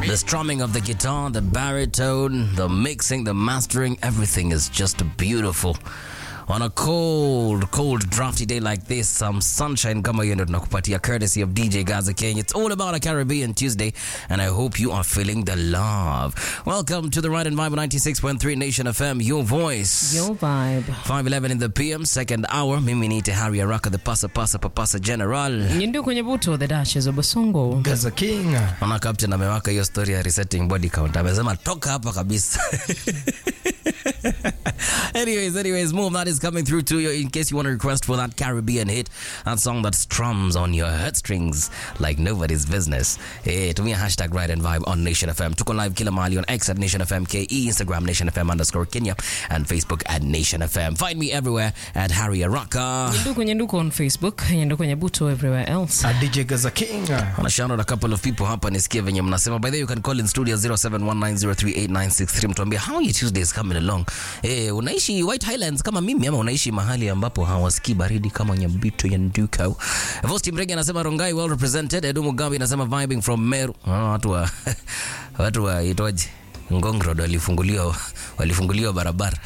The strumming of the guitar, the baritone, the mixing, the mastering, everything is just beautiful. On a cold, cold, drafty day like this, some sunshine kama hiyo ndio tunakupatia courtesy of DJ Gaza King. It's all about a Caribbean Tuesday, and I hope you are feeling the love. Welcome to the Ride and Vibe 96.3 Nation FM, your voice. Your vibe. 511 in the PM, second hour. Mimi niite Harry Araka, the pasa pasa papasa general. Nyindu kwenye buto the Duchess of Basongo. Gaza King. Naona captain amewaka hiyo story ya resetting body count. Amesema toka hapa kabisa. anyways, anyways, more of that is coming through to you in case you want to request for that Caribbean hit, that song that strums on your heartstrings like nobody's business. Hey, tumia hashtag Ride and Vibe on Nation FM. Tuko live kila mahali on X at Nation FM KE, Instagram Nation FM underscore Kenya, and Facebook at Nation FM. Find me everywhere at Harry Araka. Nyindu kwenye nduko on Facebook. Nyindu kwenye buto everywhere else. A DJ Gaza King. Wanna shout out a couple of people hapa nisikie venye mnasema. By the way, you can call in studio 0719038963 mtuambie how your Tuesday is coming along. Eh, unaishi White Highlands kama mimi ama unaishi mahali ambapo hawasikii baridi kama Nyambito ya Nduko. Vosti Mrege anasema Rongai well represented. Edu Mugambi anasema vibing from Meru. Ah, watu wa watu wa itoje? Ngong Road walifunguliwa walifunguliwa barabara.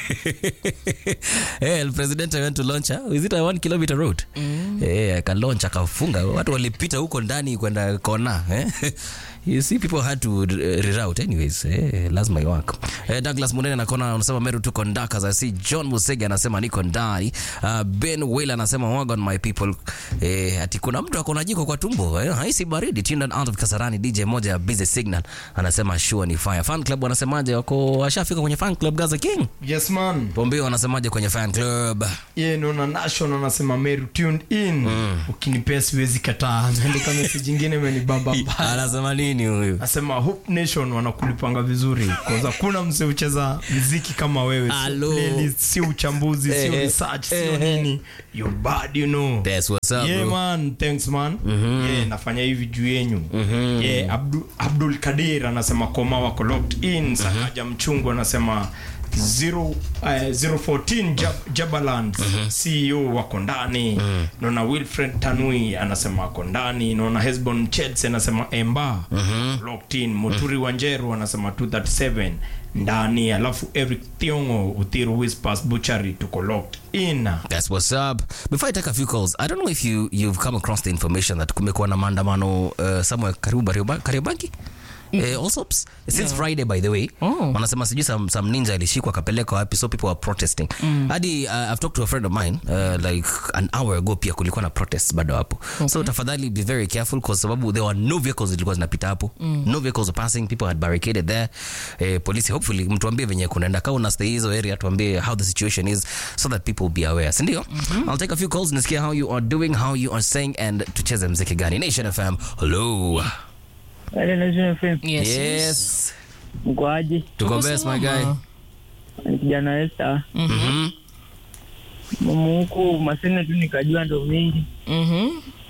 eh, el president went to launch. ah, Is it a one kilometer road? Eh, akalaunch akafunga. Watu walipita huko ndani kwenda kona. Eh? You see people had to uh, reroute anyways. Eh, lazima iwako. Eh, Douglas Munene anakona anasema Meru tuko ndaka. As I see John Musege anasema niko ndani. Uh, Ben Will anasema wagon my people. Eh, ati kuna mtu akona jiko kwa tumbo. Eh, haisi baridi. Tuned out of Kasarani DJ moja ya Busy Signal anasema sure ni fire. Fan club wanasemaje wako washafika kwenye fan club Gaza King? Yes man. Pombeo wanasemaje kwenye fan club? Ye naona Nation anasema Meru tuned in. Ukinipea siwezi kataa. Ameandika message nyingine imenibamba mbaya. Anasema nini huyu? Nasema Hope Nation wanakulipanga vizuri. Kwanza kuna mse ucheza muziki kama wewe. Sio Alo. playlist, sio uchambuzi, Eh, sio eh, research, eh, sio eh. nini. You bad you know. That's what's up, yeah, bro. man thanks man yeah, nafanya hivi juu yenyu yeah, Abdul, Abdul Kadir anasema koma wako locked in Sakaja Mchungu anasema zero, uh, 014 Jab, Jabaland CEO wako ndani naona Wilfred Tanui anasema wako ndani naona Hesbon Chelsea anasema Emba locked in Muturi Wanjeru anasema 237 ndani alafu Eric Thiongo Uthiru Whispers Butchery tuko locked in That's what's up. Before I take a few calls, I don't know if you you've come across the information that kumekuwa na maandamano uh, somewhere karibu Karioba- Kariobangi. Eh, Allsops since Friday by the way Oh. wanasema sijui some, some ninja alishikwa akapelekwa wapi so people are protesting hadi uh, I've talked to a friend of mine uh, like an hour ago pia kulikuwa na protests bado hapo so tafadhali be very careful kwa sababu there were no vehicles zilikuwa zinapita hapo no vehicles were passing people had barricaded there eh, polisi hopefully mtuambie venye kunaenda kama una stay hizo area tuambie how the situation is so that people be aware sindio I'll take a few calls nisikia how you are doing how you are saying and tucheze mziki gani Nation FM hello Wale Nation FM Yes. yes mkoaji? tuko Tuko best my guy salama. Ni kijana Esther Mhm. mumu huku masine tu nikajua ndo mingi Mhm.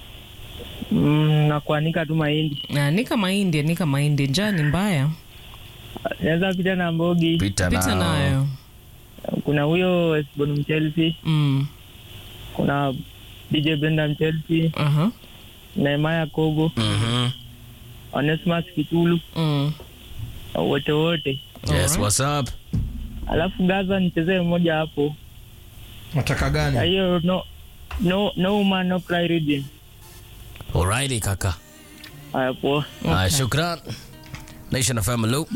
mm, na kuanika tu mahindi Na nika mahindi, nika mahindi. Njaa ni mbaya. naweza pita na Mbogi. pita Pita nao. nayo. Kuna huyo Esbon Mchelsea, Mm. kuna DJ Brenda Mchelsea, Aha. Nehemaya Kogo, Mhm. Onesmus Kitulu, Mm. wote wote. yes Alright. what's up Alafu Gaza nichezee mmoja hapo, nataka Na gani hiyo no no no woman no cry reading. alrighty kaka Haya poa. Ah, shukran Nation FM hello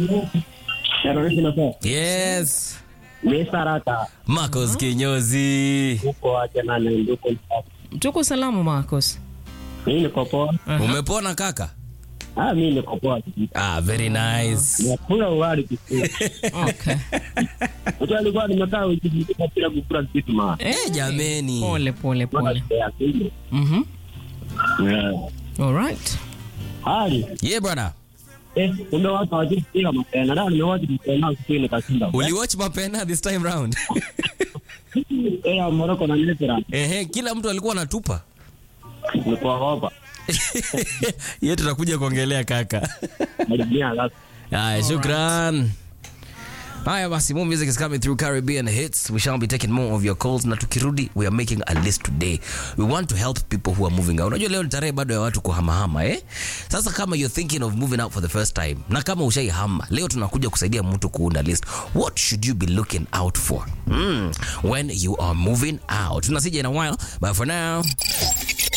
yes Misarata Marcos Kinyozi huko acha nani nduko Tuko salama Marcos. mimi niko poa. umepona kaka Ah, mimi niko poa. ah very nice Nakula ugali kikuu. Okay. Mtu alikuwa nimekaa wiki nzima bila kukula kitu ma. Eh, jameni. Pole pole Mpaka pole. shida ya akili. Mhm. Yeah. All right. Hali yeah brother eh, kumbe watu hawajipiga mapena. Ndio nimewacha mapena siku nikashinda. uliwatch mapena this time round Eh, ya Morocco na Misri. ehe kila mtu alikuwa anatupa Nilikuwa hapa. ye tutakuja kuongelea kaka Nilibia last. Haya, shukran Haya basi, more music is coming through Caribbean hits. We shall be taking more of your calls na tukirudi, we are making a list today. We want to help people who are moving out. Unajua leo ni tarehe bado ya watu kuhamahama eh? Sasa kama you're thinking of moving out for the first time na kama ushaihama, leo tunakuja kusaidia mtu kuunda list. What should you be looking out for mm, when you are moving out? Tunasija in a while, but for now